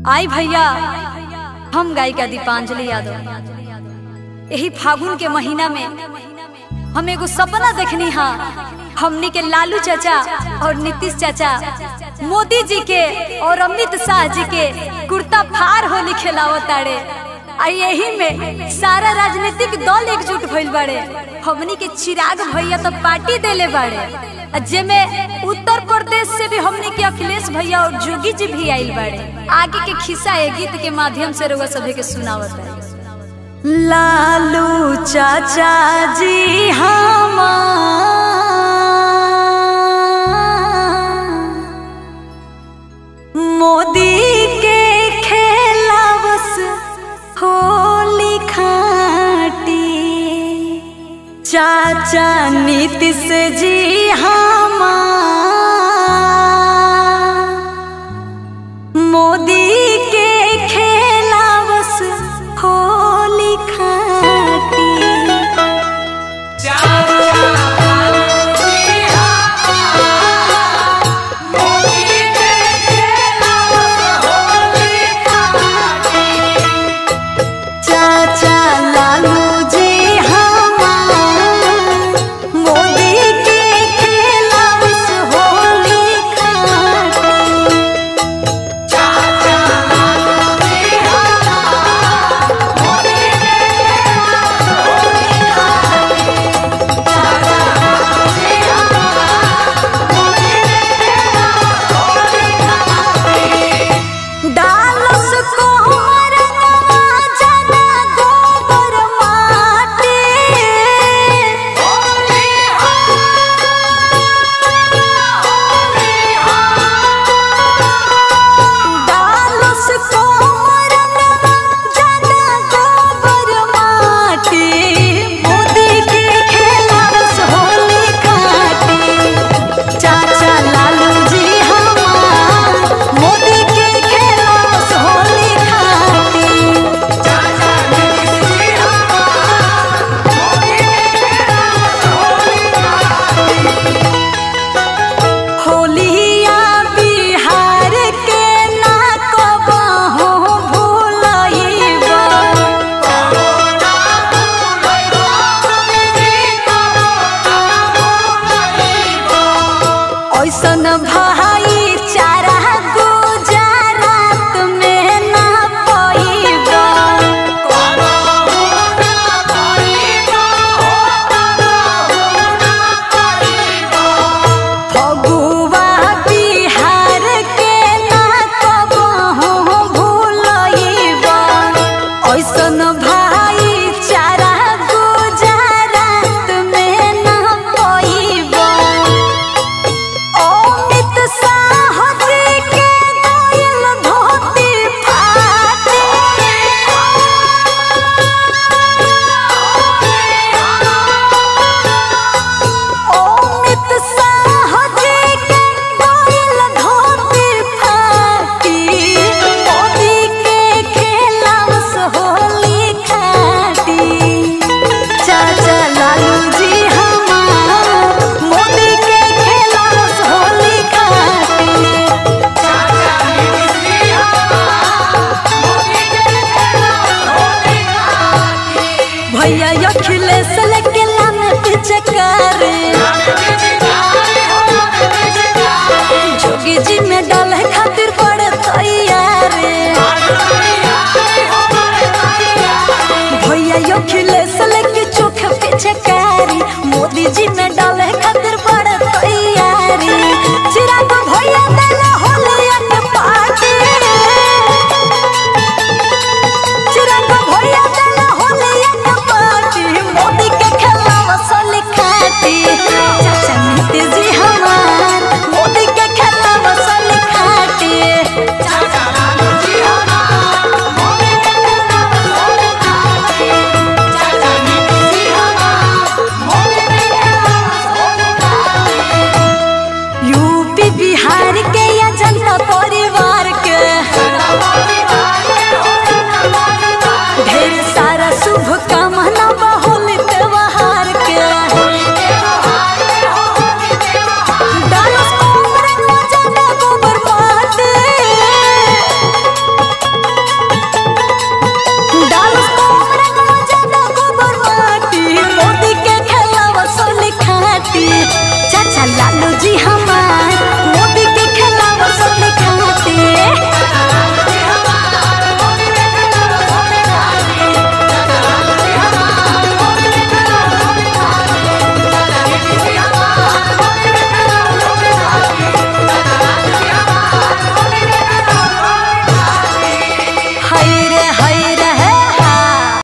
आई भैया हम गायिका दीपांजलि यादव यही फागुन के महीना में हम एगो सपना देखनी हा हमनी के लालू चाचा और नीतीश चाचा मोदी जी के और अमित शाह जी के कुर्ता फार होली खेलावत ताड़े आ यही में सारा राजनीतिक दल एकजुट भइल बाड़े हमनी के चिराग भैया तो पार्टी देले बाड़े आ जेमे उत्तर प्रदेश से भी हमनी के अखिलेश भैया और जोगी जी भी आइल बाड़े आगे के खिस्सा ए गीत के माध्यम से रउआ सभे के सुनावत है लालू चाचा जी हमार मोदी के खेलावस होली खाटी चाचा नीतीश जी हमार मोदी के खेलावस होली खाटी चाचा लालू जी हमार मोदी के खेलावस होली खाटी चाचा लालू